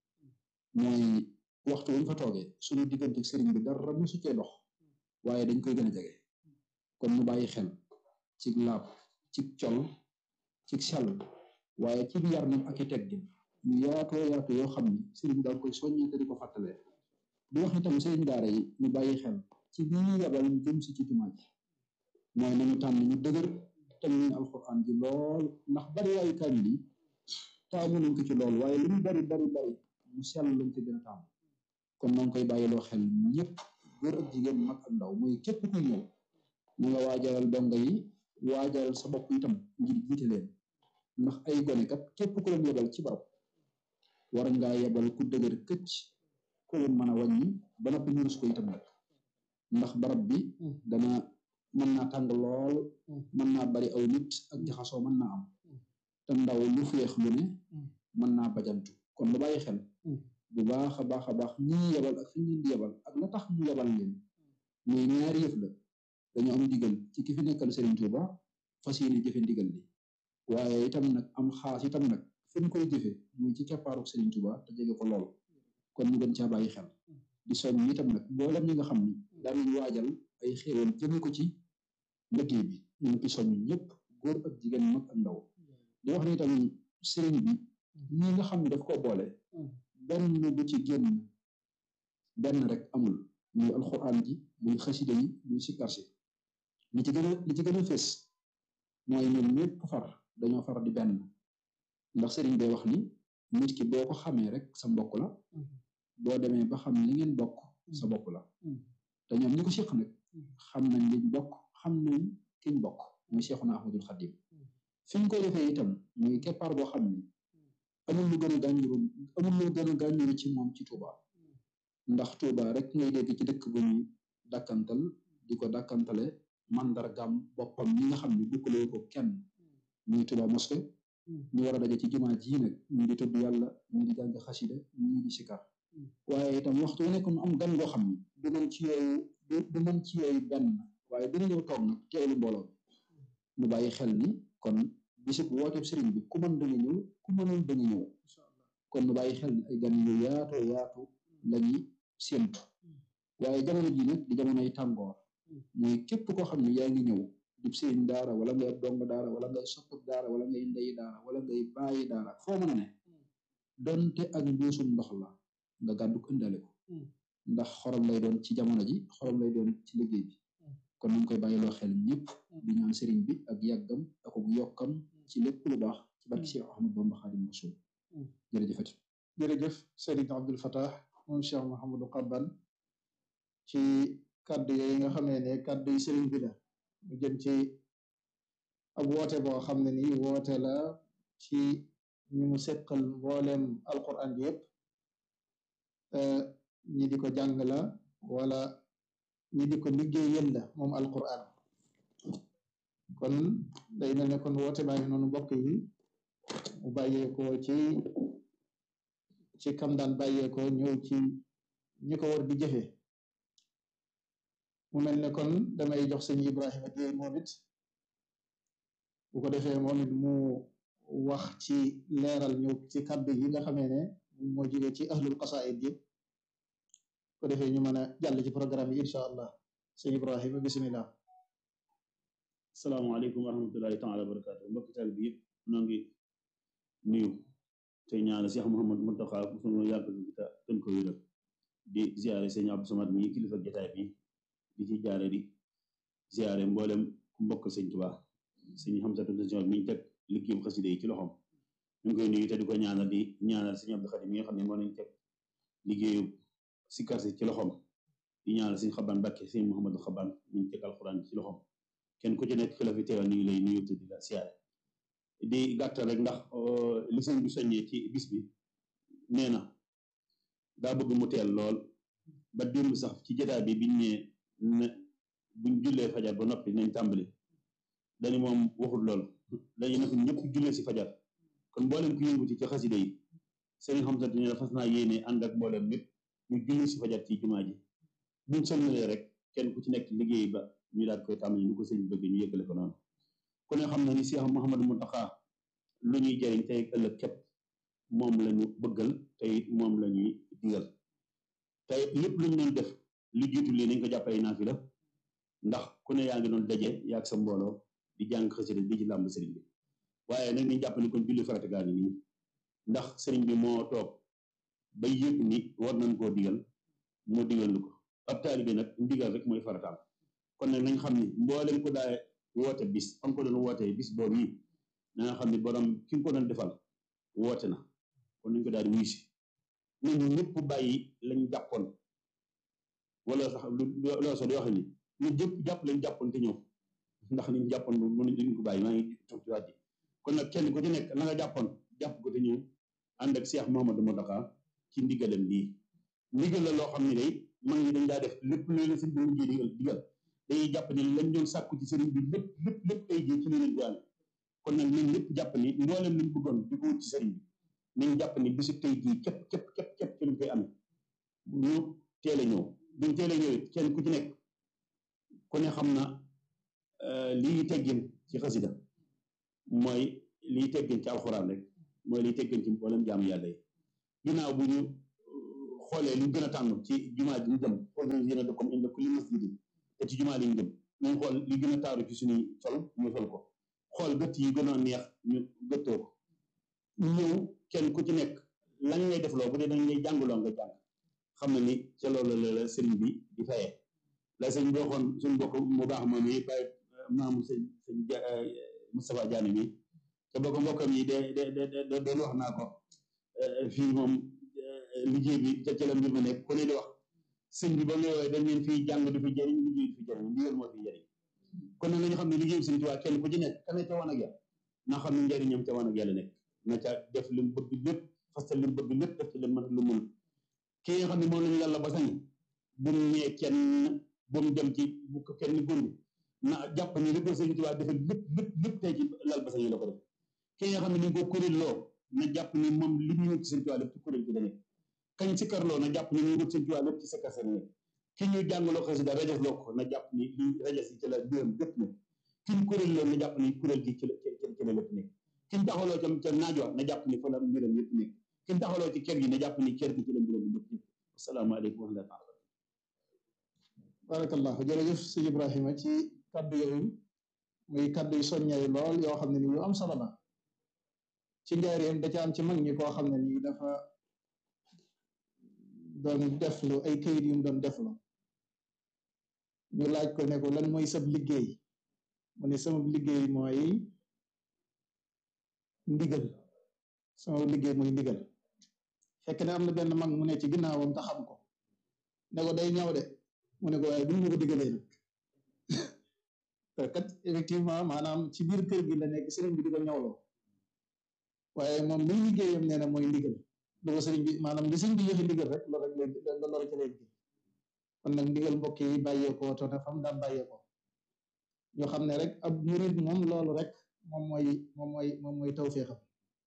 mooy waxtu wuñ fa toogee suñu diggante sëriñ bi dara musu cee dox waaye dañ koy gën a jege kon mu bàyyi xel ci laab ci col ci sell waaye ci yar nag ak i teggin yu yaatoo yaatu yoo xam ni sëriñ daal koy soññee te di ko fàttalee di wax itam sëriñ daara yi ñu bàyyi xel ci bi ñu yabal ñu jëm si ci jumaa ji mooy nañu tànn ñu dëgër te ñu alxuraan ji lool ndax bari waayu kaamil yi taamu nañ ko ci lool waaye lu mu bari bari bari mu sell lañ ko gën a taamu kon noo ngi koy bàyyiloo xel ñëpp góor ak jigéen mag ak ndaw mooy képp kuy ñëw na nga waajalal donga yi waajalal sa bopp itam ngir jiite leen ndax ay gone kat képp ku leen yebal ci barab war ngaa yebal ku dëgër këcc ku leen mën a wàññi ba noppi ñu rus ko itam nag ndax barab bi dana mën naa tàng lool mën naa bari aw nit ak jaxasoo mën naa am te ndaw lu féex lu ne mën naa bajantu kon lu bàyyi xel bu baax a baax a baax ñi ñu yebal ak fi ñu leen di yebal ak la tax ñu yebal leen muy ñaari yëf la dañu am ndigal ci ki fi nekkal Serigne Touba fas yéene jëfe ndigal li waaye itam nag am xaas itam nag fi ñu koy jëfe muy ci keppaaru Serigne Touba te jege ko lool kon ñu gën caa bàyyi xel di soñ itam nag mboolem ñi nga xam ni daanañ waajal ay xéewal jëme ko ci liggéey bi ñu ngi ci soñ ñëpp góor ak jigéen mag ak ndaw di wax ni itam Serigne bi ñi nga xam ne daf koo boole benn bu ci génn benn rek amul muy alxuraan ji muy xasida yi muy sikkar si li ci gën a li ci gën a fés mooy ñun ñëpp far dañoo far di benn ndax sëriñ bee wax ni nit ki boo ko xamee rek sa mbokk la boo demee ba xam li ngeen bokk sa bopp la te ñoom ñi ko séq nag xam nañ liñ bokk xam nañ kiñ bokk muy Seexuna Ahmadul Xadim fi ñu koy defee itam muy keppaar boo xam ni amul lu gën a gànjuru amul lu gën a gànjuru ci moom ci Touba ndax Touba rek ngay dégg ci dëkk bu ñuy dàkkantal di ko dàkkantale mandargam boppam ñi nga xam ne bukkalee ko kenn muy Touba mosquée ñu war a daje ci jumaa ji nag ñii di tudd yàlla ñii di jàng xasida ñii di sikar waaye itam waxtu wu nekk mu am gan goo xam ni du mën ci yooyu du mën ci yooyu benn waaye dina ñëw toog nag teewlu mbooloo nu bàyyi xel ni kon bisub wooteeb sëriñ bi ku mën da nga ñëw ku mënoon da nga ñëw kon nu bàyyi xel ni ay gan yu yaatoo yaatu lañuy séentu waaye jamono ji nag di jamonoy tàngoor mooy képp koo xam ne yaa ngi ñëw di sëriñ daara wala ngay ab dong daara wala ngay soppab daara wala ngay ndeyi daara wala ngay bàyyi daara foo mën a ne donte ak mbuusum ndox la nga gàddu ko ëndale ko ndax xorom lay doon ci jamono ji xorom lay doon ci liggéey bi kon nañ koy bàyyiloo xel ñëpp di ñaan sëriñ bi ak yàggam ak yokkam ci lépp lu baax ci barki Cheikh Ahmad Bamba Xadim Rasul jërëjëfati jërëjëf Serigne Abdul Fatah moom Cheikh Mouhamadou Xabban ci kàddu yooyu nga xamee ne kàddu yi sëriñ bi la mu jëm ci ab woote boo xam ne nii woote la ci ñi mu seqal mbooleem alquran bi yëpp ñi di ko jàng la wala ñi di ko liggéeyal la moom alquran kon day mel ne kon woote baa ngi noonu mbokk yi mu bàyyeekoo ci ci kam daan bàyyeekoo ñëw ci ñi ko war di jëfe mu mel ne kon damay jox sëñ Ibrahima Dieye moom it bu ko defee moom it mu wax ci leeral ñu ci kàddu yi nga xamee ne moo jóge ci ahlul qasaid yi ko defee ñu mën a jàll ci programme yi incha allah sëñ Ibrahima bisimilah. salaamaaleykum wa rahmatullahi taala wa barakaatu mbokk taal bi yëpp noo ngi nuyu te ñaanal Cheikh Mouhamad Mountakha bu sunu yàgg bi ta gën ko wéral di ziare sëñ Abdou Samad mi kilifa jotaay bi di ci jaare di ziare mboolem ku mbokk sëñ Tuubaa sëñ Hamsatu sëñ mi teg liggéeyam xasida yi ci loxoom ñu ngi koy nuyu te di ko ñaanal di ñaanal sëñ Abdou Khadim mi nga xam ne moo nañ teg liggéeyu sikkar si ci loxoom di ñaanal sëñ Xaban Mbàkke sëñ Mouhamadou Xaban mi teg alxuraan ci loxoom kenn ku ci nekk fi la fi teewal ñu ngi lay nuyu te di la siyaare di gàttal rek ndax li sëñ bi soññee ci bis bi nee na daa bëgg mu teel lool ba démb sax ci jotaay bi biñ ne ne buñ jullee fajar ba noppi nañ tàmbali dañu moom waxul lool dañu ne ñëpp jullee si fajar kon mboolem ku yënguti ci xasida yi sëriñ xam sant ne fas naa yéene ànd ak mboolem lépp ñu julli si fajar ci jumaa ji buñ sëlmalee rek kenn ku ci nekk liggéey ba ñu daal koy tàmbali ñu ko sëñ bëgg ñu yëggale ko noonu ku ne xam na ni Cheikh Mouhamadou Mountakha lu ñuy jëriñ tey ëllëg képp moom la ñu bëggal tey moom la ñuy digal tey lépp lu ñu doon def lu jiitu lii nañ ko jàppale naa fi la ndax ku ne yaa ngi doon daje yaa ak sa mbooloo di jàng xasida di ci làmb sëriñ bi waaye nag niñ jàpp ni kon julli farata gaa ngi nii ndax sëriñ bi moo toog ba yëg ni war nañ koo digal moo digal lu ko ab taalibe nag ndigal rek mooy farataam kon nag nañ xam ni mboolem ko daay woote bis fa ko doon wootee bis boobu yi na nga xam ni borom ki nga ko doon defal woote na kon nañ ko daal di wuy si nañ ñëpp bàyyi lañ jàppoon wala sax lu loo so di wax ni ñu jëpp jàpp lañ jàppoon te ñëw ndax liñ jàppoon bu mënu duñ ko bàyyi maa ngi toog ci waat ji kon nag kenn ku ci nekk la nga jàppoon jàpp ko te ñëw ànd ak Cheikh Mouhamadou Mountakha ci ndigalam lii ndigal la loo xam ne day mag ñi dañ daa def lépp lu leen sëñ bi mujjee digal digal dañuy jàpp ne lañ doon sàkku ci sëriñ bi lépp lépp lépp tey jii ci li leen doon kon nag nañ lépp jàpp ni mboolem liñ bëggoon di ko wut ci sëriñ bi nañ jàpp ni bisu tey jii képp képp képp képp ci lañ koy amee ñu teel a ñëw buñ teel a ñëwee kenn ku ci nekk ku ne xam na lii teggin ci xasida mooy lii teggin ci alxuraan rek mooy lii teggin ci mboolem jaamu yàlla yi ginnaaw bu ñu xoolee li gën a tànn ci jumaa ji ñu jëm organisé na comme inda kulli masjidin te ci jumaa li ñu jëm nañ xool li gën a taaru ci suñuy sol ñu sol ko xool gëtt yi gën a neex ñu gëttoo ko ñëw kenn ku ci nekk lañ lay def loo bu dee dañ lay jàngaloo nga jàng xam na ni ca loolu la la sëriñ bi di fayee la sëñ bi waxoon suñu bokk mu baax moom yi bàyyi maamu sëñ sëñ Moustapha Diané mi te boo ko mbokkam yi de de de doon wax naa ko fii moom liggéey bi ca ca la mbir ma nekk ku ne di wax sëñ bi ba mu woowee dañ leen fii jàng du fi jëriñ liggéey du fi jëriñ ndigal moo fi jëriñ kon nag nañu xam ne liggéey bi sëñ Tuubaa kenn ku ci nekk ka ne ca wan ak yàlla naa xam ne njëriñam ca wan ak yàlla nekk na ca def li mu bëgg lépp fasal li mu bëgg lépp def ci li mu mën lu mun ki nga xam ne moom lañu yàlla ba sañ bu mu ñee kenn bu mu dem ci bu ko kenn góndi na jàpp ni li ko sëñ Tuubaa defal lépp lépp lépp tey ci lal ba sañ la ko def ki nga xam ne ni ko kuréel loo na jàpp ni moom li ñu wut ci sëñ Tuubaa lépp ci kuréel gi la nekk kañ si karloo na jàpp ni ñu wut sëñ Tuubaa lépp ci sa kase la nekk ki ñu jàngaloo xasida rajas loo ko na jàpp ni li rajas yi ci la biram lépp nekk ki ñu kuréel loo na jàpp ni kuréel gi ci la ci la lépp nekk ki ñu taxawloo ca ca naaj wa na jàpp ni fa la mbiram lépp nekk ki ñu taxawloo ci kër gi na jàpp ni kër gi ci la mbiram lépp nekk asalaamaaleykum wa rahmatulah barakallahu jërëjëf sëñ Ibrahima ci kaddu yooyu muy kaddu yu soññay lool yoo xam ne ni yu am solo la ci njaareem da ca am ci mag ñi koo xam ne nii dafa doon deflu ay këyit yu mu doon deflu ñu laaj ko ne ko lan mooy sab liggéey mu ne sama liggéey mooy ndigal sama liggéey mooy ndigal fekk ne am na benn mag mu ne ci ginnaawam te xam ko ne ko day ñaw de mu ne ko waaye buñ ma ko digalee nag te kat effectivement maanaam ci biir kër gi la nekk sëriñ bi di ko ñawloo waaye moom liy liggéeyam nee na mooy ndigal lu ko sëriñ bi maanaam li sëriñ bi joxe ndigal rek loolu rek lay loolu rek lay liggéey kon nag ndigal mbokk yi bàyyeekoo te ne fam daan bàyyeekoo ñu xam ne rek ab murid moom loolu rek moom mooy moom mooy moom mooy tawféexam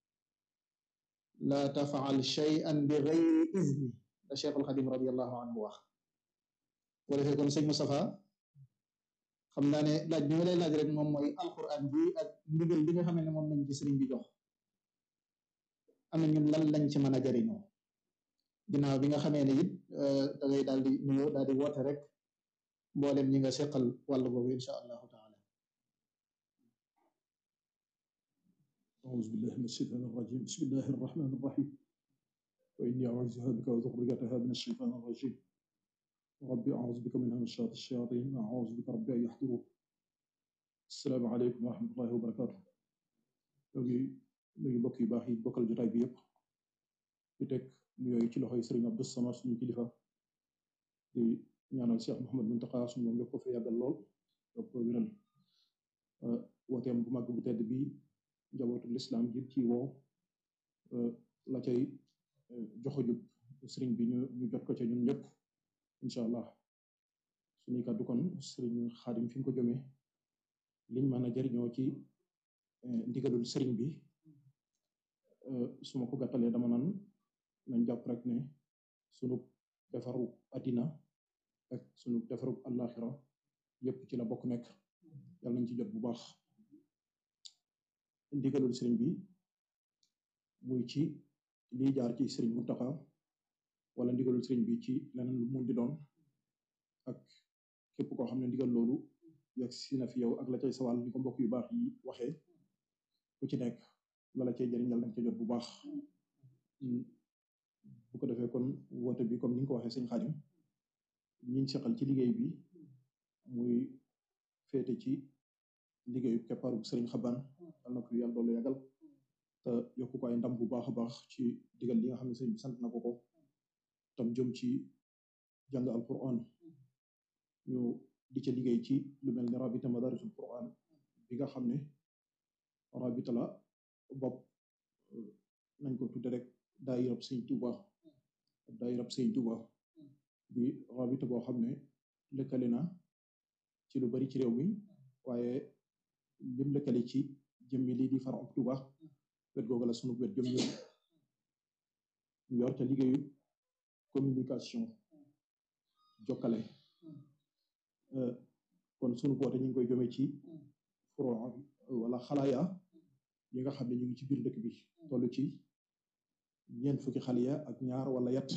la tafaal shay'an bi gayri izni la Cheikhul Xadim radiallahu anhu wax boo defee kon sëñ Moustapha xam naa ne laaj bi ma lay laaj rek moom mooy alquran bi ak ndigal bi nga xam ne moom lañ ci sëriñ bi jox am na ñun lan lañ ci mën a jariñoo ginnaaw bi nga xamee ne it da ngay daal di nuyoo daal di woote rek mboolem ñi nga seqal wàll boobu insha allahu taala أعوذ بالله من الشيطان الرجيم بسم الله الرحمن الرحيم وإني أعوذها بك وذريتها من الشيطان الرجيم ربي أعوذ بك من همشات الشياطين وأعوذ بك ربي أن يحضرون السلام عليكم ورحمة الله وبركاته ñoo ngi nuyu mbokk yu baax yi bokkal jotaay bi yëpp di teg nuyooyu ci loxoy Sëriñ Abdou Samad suñu kilifa di ñaanal Cheikh Mouhamad Muntaqa suñu moom yokk ko fi yàggal lool yokk ko wéral wooteem bu màgg bu tedd bi njabootu lislaam yëpp ci woo la cay joxojub sëriñ bi ñu ñu jot ko ca ñun ñëpp incha allah suñuy kàddu kon sëriñ xaadim fi mu ko jëmee liñ mën a jariñoo ci ndigalul sëriñ bi su ma ko gàttalee dama naan nañ jàpp rek ne sunu defaru addina ak sunu defaru àllaaxira yëpp ci la bokk nekk yàlla nañ ci jot bu baax ndigalul sëriñ bi muy ci lii jaar ci sëriñ Muntaxa wala ndigalul sëriñ bi ci leneen lu mun di doon ak képp koo xam ne ndigal loolu yegg si na fi yow ak la cay sawal ni ko mbokk yu baax yi waxee ku ci nekk la la cay jëriñ yàlla nañ ca jot bu baax bu ko defee kon woote bi comme ni nga ko waxee sëñ Xaadim ñiñ seqal ci liggéey bi muy féete ci liggéeyu keppaaru sëriñ xaban yal na ko yàlla doolu yàggal te yokku ko ay ndam bu baax a baax ci digal li nga xam ne sëriñ bi sant na ko ko tam jëm ci jàng alquran ñu di ca liggéey ci lu mel ne rabita madarisul quran bi nga xam ne rabita la bopp nañ ko tudde rek daayirab sëñ Tuuba daayirab sëñ Tuuba bi rabita boo xam ne lëkkale na ci lu bari ci réew mi waaye lim lëkkale ci jëmmi lii di faram Tuuba wet googu la sunu wet jëm ñëw ñu yor ca liggéeyu communication jokkale kon sunu boote ñu ngi koy jëmee ci furo wala xalaaya yi nga xam ne ñu ngi ci biir dëkk bi toll ci ñeent fukki xaliya ak ñaar wala yat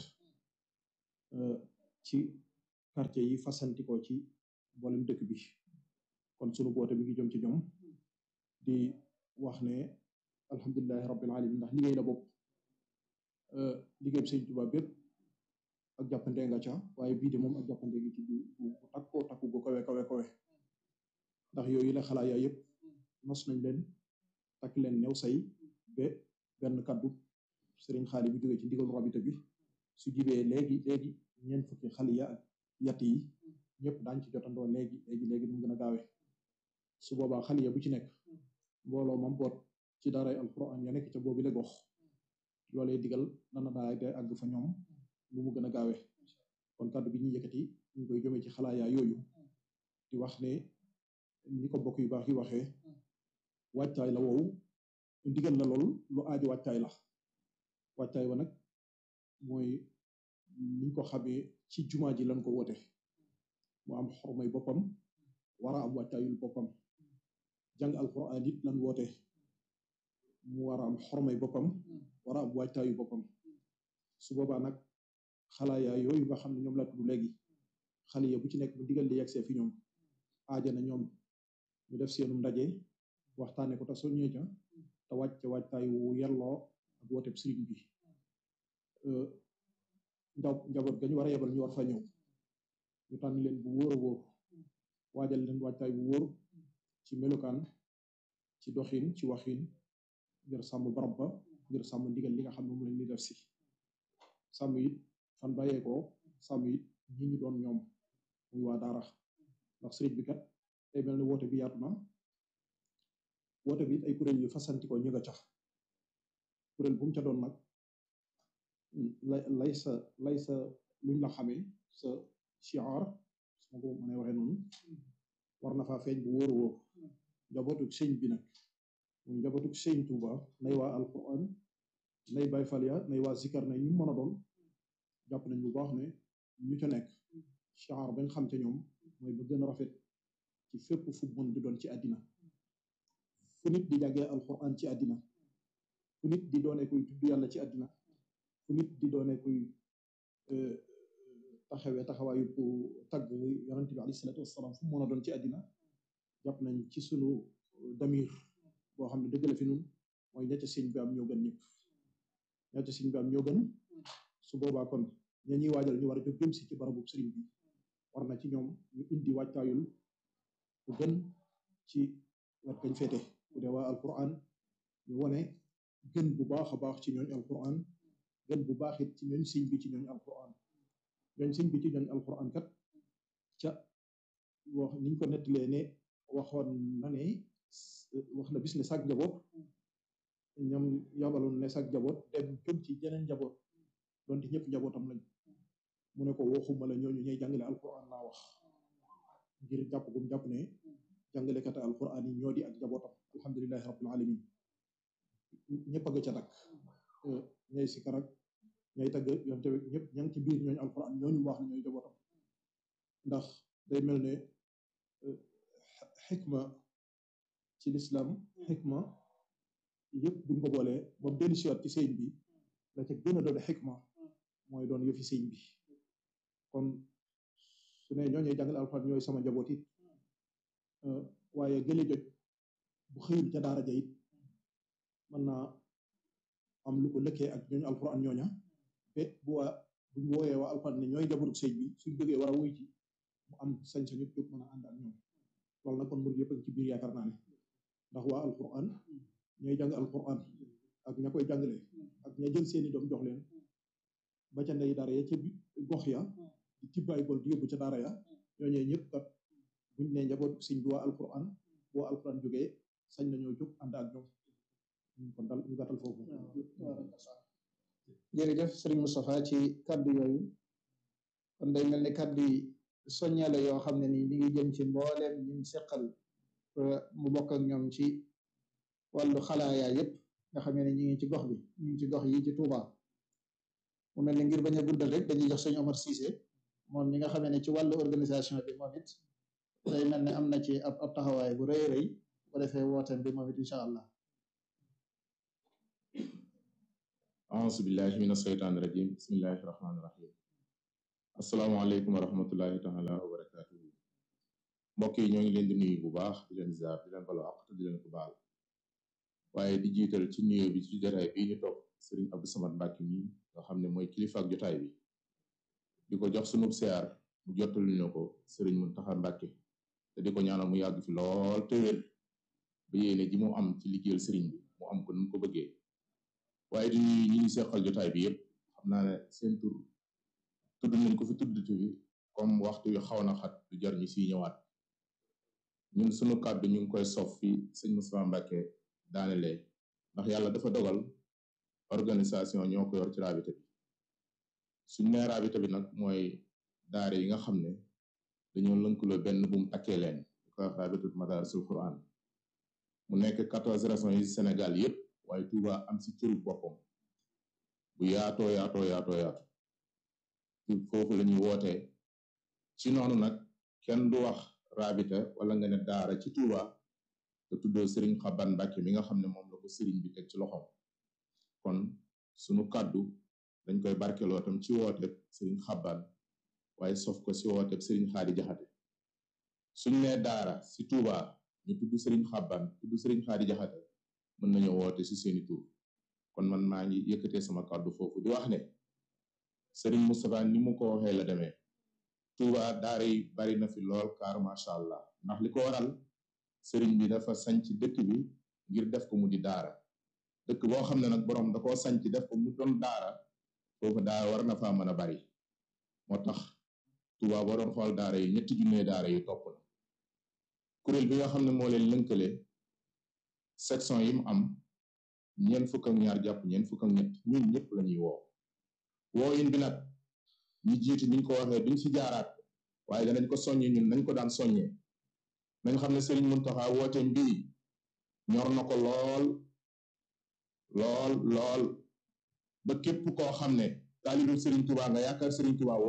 ci quartier yi fasantikoo ci mboolem dëkk bi kon sunu boote bi ngi jëm ci ñoom di wax ne alhamdulilahi rabbil alamin ndax liggéey la bopp liggéey bi sëñ Tuubaa bépp ak jàppande nga ca waaye bii de moom ak jàppande gi ci bu bu takkoo takku gu kawe kawe kawe ndax yooyu la xalaat yaa yëpp nos nañ leen takk leen new say ba benn kaddu sëriñ xaali bu jógee ci ndigalu rabita bi su jibee léegi léegi ñeent fukki xali ya ak yatt yi ñëpp daañ ci jotandoo léegi léegi léegi nu mu gën a gaawee su boobaa xali ya bu ci nekk mbooloo mam boot ci daaray alquran ya nekk ca boobu le gox loolee digal dana daa day àgg fa ñoom lu mu gën a gaawee kon kàddu bi ñuy yëkkati ñu ngi koy jëmee ci xalaayaa yooyu di wax ne ni ko bokk yu baax yi waxee wàccaay la woowu ndigal la lool lu aaju wàccaay la wàccaay wa nag mooy niñ ko xamee ci jumaa ji lañ ko woote mu am xormay boppam war a am wàccaayul boppam jàng alquran it lan woote mu war a am xormay boppam war a am wàccaayu boppam su boobaa nag xalaayaa yooyu nga xam ne ñoom la tudd léegi xale ya bu ci nekk bu digal di yegsee fi ñoom aaja na ñoom ñu def seenum ndaje waxtaane ko te soññee ca te wàcce wàccaay wu yelloo ak wooteb sëriñ bi njaw njaboot gañu war a yebal ñu war fa ñëw ñu tànn leen bu wóor a wóor waajal leen wàccaay bu wóor ci melokaan ci doxin ci waxin ngir sàmm barab ba ngir sàmm ndigal li nga xam ne moom lañ li def si sàmm it fan bàyyeekoo sàmm it ñi ñu doon ñoom muy waa daara ndax sëriñ bi kat day mel ne woote bi yaatu na woote bi it ay kuréel yu fasantikoo ñi nga cax kuréel bu mu ca doon nag lay lay sa lay sa luñ la xamee sa shiar su ma ko mënee waxee noonu war na faa feeñ bu wóor a wóor njabootu sëñ bi nag muy njabootu sëñ Tuuba nay waa alquran nay bay falia nay waa zikar nay ñu mën a doon jàpp nañ bu baax ne ñu ca nekk shiar bañ xam ca ñoom mooy ba gën a rafet ci fépp fu mën di doon ci àddina fu nit di jàggee alquran ci àddina fu nit di doone kuy tudd yàlla ci àddina fu nit di doone kuy taxawee taxawaayu ku tagg yonent bi alayhi salaatu wasalaam fu mu mën a doon ci àddina jàpp nañ ci sunu damir boo xam ne dëgg la fi nun mooy ña ca sëñ bi am ñoo gën ñëpp ña ca sëñ bi am ñoo gën su boobaa kon ña ñuy waajal ñu war a jóg jëm si ci barabu sëriñ bi war na ci ñoom ñu indi wàccaayul bu gën ci wet gañ féete bu dee waa alquran ñu wone gën bu baax a baax ci ñooñ alquran gën bu baax it ci ñooñ sëñ bi ci ñooñ alquran ñooñ sëñ bi ci ñooñ alquran kat ca wax niñ ko nettalee ne waxoon na ne wax na bis ne sag njaboot ñoom yabaloon ne sag njaboot dem jëm ci jeneen njaboot donte ñëpp njabootam lañ mu ne ko waxuma la ñooñu ñooy jàngale alquran laa wax ngir jàpp gum jàpp ne jàngalekata alquran yi ñoo di ak njabootam alhamdulilahi rabbil alamin ñëpp a nga ca nag ñay sikar ak ñay tagg yoon te ñëpp ña ngi ci biir ñooñu alquran ñooñu wax ne ñooy njabootam ndax day mel ne xikma ci lislaam xikma yëpp buñ ko boolee ba mu dellu siwaat ci sëñ bi la ca gën a doon xikma mooy doon yëfi sëñ bi kon su ne ñooñuy jàngale alxuraan ñooy sama njaboot it waaye gële joj bu xëyul ca daara ja it mën naa am lu ko lëkkee ak ñooñu alxuraan ñooña be bu waa buñ wooyee waa alxuraan ne ñooy njabootu sëñ bi suñ jógee war a wuy ci mu am sañ-sañu jóg mën a ànd ak ñoom loolu nag kon mbir yëpp ci biir yaakaar naa ne ndax waa alquran ñooy jàng alquran ak ña koy jàngale ak ña jël seeni doom jox leen ba ca ndey daara ya ca gox ya di tibbaay bol di yóbbu ca daara ya ñooñee ñëpp kat buñ ne njaboot sëñ bi waa alquran boo alquran jógee sañ nañoo jóg ànd ak ñoom kon dal ñu gàttal foofu jërëjëf sëriñ Moustapha ci kaddu yooyu kon day mel ni kaddu yi soññale yoo xam ne nii mi ngi jëm ci mbooleem ñim seqal mu bokk ak ñoom ci wàllu xalaaya yépp nga xam ne ñi ngi ci gox bi ñu ngi ci gox yi ci Touba mu mel ni ngir bañ a guddal rek dañuy jox sëñ Omar Cissé moom mi nga xam ne ci wàllu organisation bi moom it day mel ne am na ci ab ab taxawaay bu rëy rëy bu defee wooteem bi moom it incha allah auzu billahi min asheytaani rajim bismillahi rahmaani rahim asalaamaaleykum wa rahmatullahi taala wa barakatuhu mbokk yi ñoo ngi leen di nuyu bu baax di leen ziar di leen balo àq te di leen ko baal waaye di jiital ci nuyoo bi ci jotaay bii ñu toog sëriñ Abdou Samad Mbàkke mi nga xam ne mooy kilifa ak jotaay bi di ko jox sunub siyaar mu jottali ñu ko sëriñ Muntaxa Mbàkke te di ko ñaanal mu yàgg fi lool te wér ba yéene ji mu am ci liggéeyal sëriñ bi mu am ko nu mu ko bëggee waaye di ñuy ñi ñu seqal jotaay bi yëpp xam naa ne seen tur tudd nañ ko fi tuddati fi comme waxtu wi xaw na xat du jar ñu siy ñëwaat ñun sunu kàddu ñu ngi koy sof fi sëñ Moustapha Mbacke daanelee ndax yàlla dafa dogal organisation ñoo ko yor ci raabita bi suñ nee raabita bi nag mooy daare yi nga xam ne dañoo lënkaloo benn bu mu takkee leen di ko wax raabitut madarisul Quran mu nekk quatorze régions yi Sénégal yépp waaye Touba am si cëru boppam bu yaatoo yaatoo yaatoo yaatu foofu la ñuy wootee ci noonu nag kenn du wax raabita wala nga ne daara ci Touba te tuddoo Serigne Xaban Mbàkke mi nga xam ne moom la ko Serigne bi teg ci loxoom kon sunu kàddu dañ koy barkeloo tam ci wooteeb Serigne Xaban waaye sof ko si wooteeb Serigne Xaadi Jaxate suñ nee daara si Touba ñu tudd Serigne Xaban tudd Serigne Xaadi Jaxate mën nañoo woote si seeni tur kon man maa ngi yëkkatee sama kàddu foofu di wax ne Serigne Moustapha ni mu ko waxee la demee Touba daara yi bari na fi lool kaar macha allah ndax li ko waral Serigne bi dafa sanc dëkk bi ngir def ko mu di daara dëkk boo xam ne nag borom da koo sanc def ko mu doon daara foofu daara war na faa mën a bari moo tax Touba boo doon xool daara yi ñetti junne daara yi topp na kuréel bi nga xam ne moo leen lënkale section yi mu am ñeent fukk ak ñaar jàpp ñeent fukk ak ñett ñun ñëpp la ñuy woo woo in bi nag ñi jiitu niñ ko waxee duñ ci jaaraat waaye danañ ko soññe ñun nañ ko daan soññee nañ xam ne Serigne Mountakha woote mbii ñor na ko lool lool lool ba képp koo xam ne taalibu Serigne Touba nga yaakaar Serigne Touba